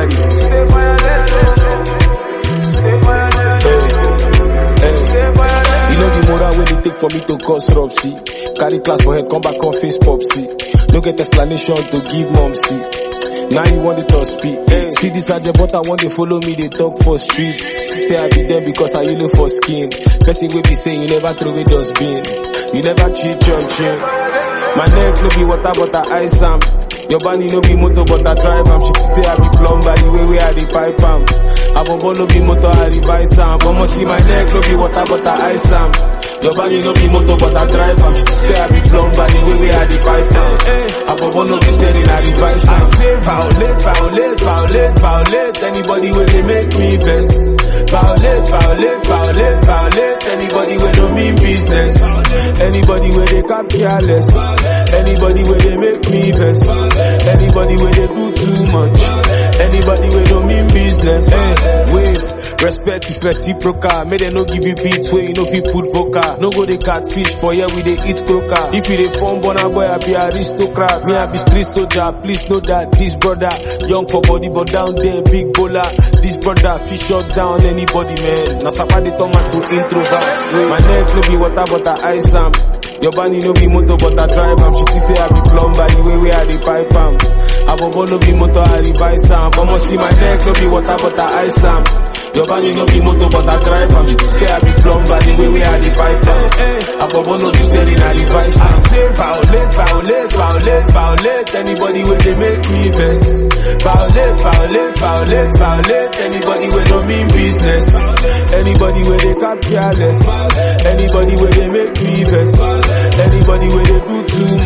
Stay violent, stay violent, stay violent. You know the moral when it take for me to cause rupsy. Carry class for head, come back on face popsy. No get explanation to give mom see. Now you want it to speak. Hey. See this agent, but I want to follow me, they talk for streets. Say I be there because I look for skin. Person will be saying you never throw away dustbin. You never cheat your chin. My neck no be water, but I ice am. Your body no be motor, but I drive am. She say I be plumber, the way where I dey pipe am. Abobo no be motor, I revise am. But must see my neck no be water, but I ice am. Your body no be motor, but I drive am. She say I be plumber, the way where I dey pipe am. Abobo no be steady, I revise am. I say violate, violate, violate, violate. Anybody where they make me vex. Violate, violate, violate, violate. Anybody where no mean business. Anybody where they cap careless. Anybody where they make me vex. Anybody where they do too much. Anybody where no mean business. Hey, wave. Respect is reciprocal. May they no give you beats where you know fi put vocal. No go they catfish for here we they eat croaker. If you they form born boy, I be aristocrat. Me I be street soldier. Please know that this brother young for body but down there big bowler. This brother fish shut down anybody man. Now somebody turn man to introvert. My neck no be water but I ice am. Your body no be motor but I drive am. She still say I be plumber the way where I dey pipe am. Abobo no be motor I revise am. But must see my neck no be water but I ice am. Your body no be motor but I drive am. She still say I be plumber the way where I dey pipe am. Abobo no be steady I revise am. I say violate, violate, violate, violate. Anybody where they make me vex. Violate, violate, violate, violate. Anybody where no mean business. Anybody where they cap careless. Anybody where they make me vex. Anybody where they do too